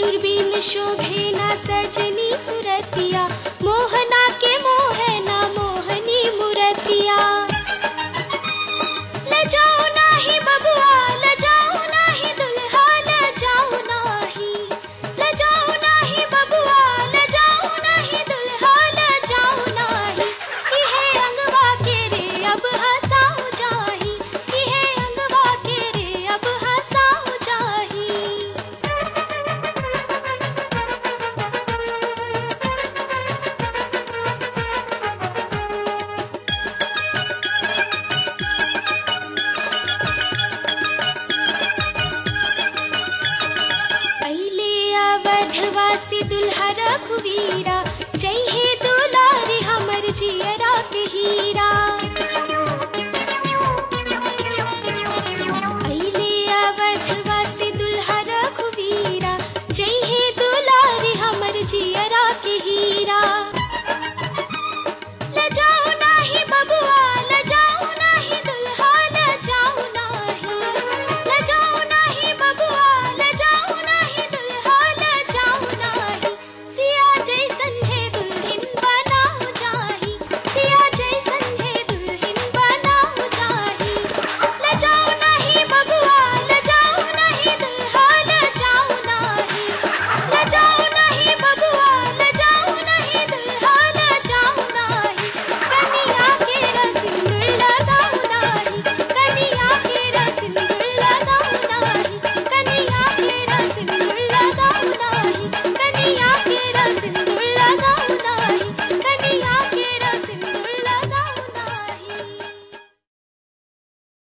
सेनुर बिन शोभे ना सजनी सुरतिया मोहना के मोहना मोहनी मुरतिया लजाओ नाही बबुआ लजाओ नाही दुल्हा लजाओ नाही लजाओ नाही बबुआ लजाओ नाही दुल्हा लजाओ नाही इहे अंगवा के रे अब हंसाओ जाही इहे अंगवा के रे अब हंसाओ जाही पहले अवधवासी दुल्हा रघुवीरा जय हे दुलारी हमर जियरा के हीरा